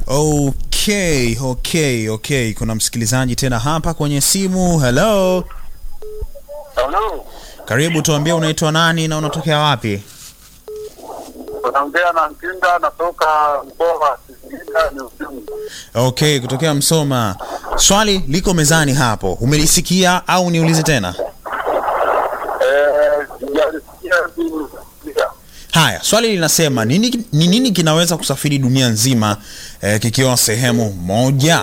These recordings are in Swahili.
Okay, okay, okay. Kuna msikilizaji tena hapa kwenye simu. Hello, Halo, karibu, tuambie unaitwa nani na unatokea wapi? unaongea na Ntinda, natoka mkoa wa Singida ni Usungu. Okay, kutokea Msoma. Swali liko mezani hapo, umelisikia au niulize tena? Eh, sijalisikia sijalisikia. Haya, swali linasema nini, ni nini kinaweza kusafiri dunia nzima eh, kikiwa sehemu moja?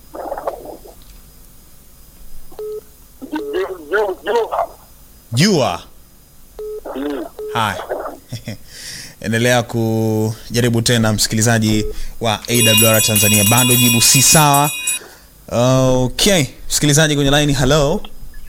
Juu juu juu. Jua. Mm. Haya, endelea kujaribu tena, msikilizaji wa AWR Tanzania, bado jibu si sawa. Okay, msikilizaji kwenye line, hello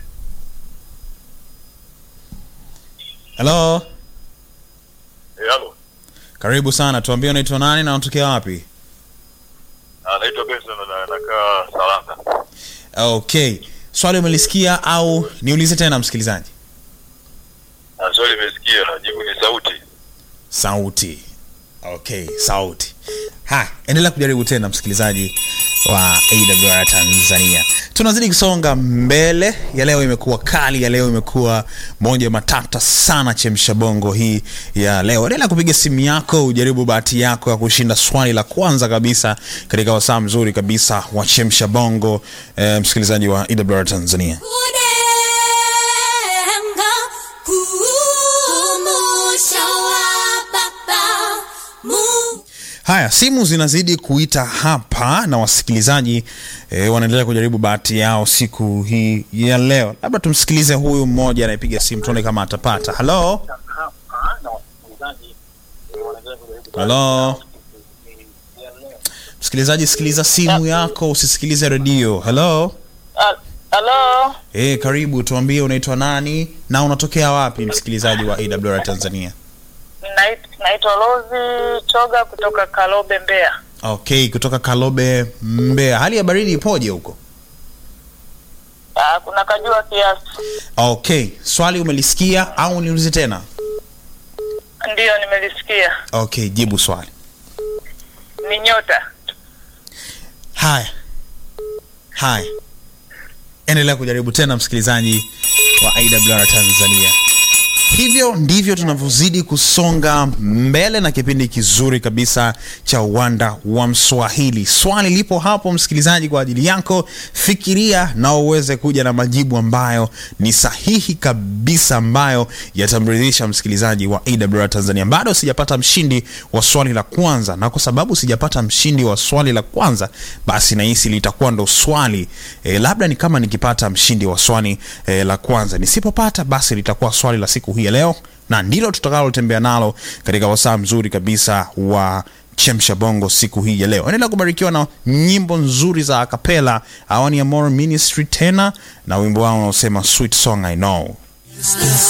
hello, Eh, halo. karibu sana, tuambie unaitwa nani na unatokea wapi? Anaitwa Benson na nakaa Salanga. Okay, swali umelisikia au niulize tena, msikilizaji? Na swali nimesikia na jibu ni sauti. Sauti. Okay, sauti. Ha, endelea kujaribu tena msikilizaji wa AWR Tanzania. Tunazidi kusonga mbele. Ya leo imekuwa kali, ya leo imekuwa moja matata sana, chemsha bongo hii ya leo. Endelea kupiga simu yako, ujaribu bahati yako ya kushinda swali la kwanza kabisa katika wasaa mzuri kabisa wa chemsha bongo, eh, msikilizaji wa AWR Tanzania. Kudenga kumusha wa baba Mungu Haya, simu zinazidi kuita hapa na wasikilizaji e, wanaendelea kujaribu bahati yao siku hii ya leo. Labda tumsikilize huyu mmoja anayepiga simu, tuone kama atapata. Halo, halo, msikilizaji, sikiliza simu yako, usisikilize redio. Halo, Halo, e, karibu, tuambie unaitwa nani na unatokea wapi, msikilizaji wa AWR Tanzania. nait- naitwa Rozi Choga kutoka Kalobe, Mbeya. Okay, kutoka Kalobe, Mbeya. Hali ya baridi ipoje huko? Ah, kuna kajua kiasi. Okay, swali umelisikia au niulize tena? Ndiyo, nimelisikia. Okay, jibu swali. Ni nyota. Haya, haya, endelea kujaribu tena, msikilizaji wa AWR Tanzania. Hivyo ndivyo tunavyozidi kusonga mbele na kipindi kizuri kabisa cha uwanda wa Mswahili. Swali lipo hapo, msikilizaji, kwa ajili yako. Fikiria na uweze kuja na majibu ambayo ni sahihi kabisa, ambayo yatamridhisha msikilizaji wa AWR Tanzania. Bado sijapata mshindi wa swali la kwanza, na kwa sababu sijapata mshindi wa swali la kwanza, basi nahisi litakuwa ndo swali e, labda ni kama nikipata mshindi wa swali e, la kwanza. Nisipopata basi litakuwa swali la siku hii ya leo, na ndilo tutakalotembea nalo katika wasaa mzuri kabisa wa chemsha bongo siku hii ya leo. Endelea kubarikiwa na nyimbo nzuri za akapela. Hawa ni Amor Ministry tena na wimbo wao unaosema sweet song I know. Is this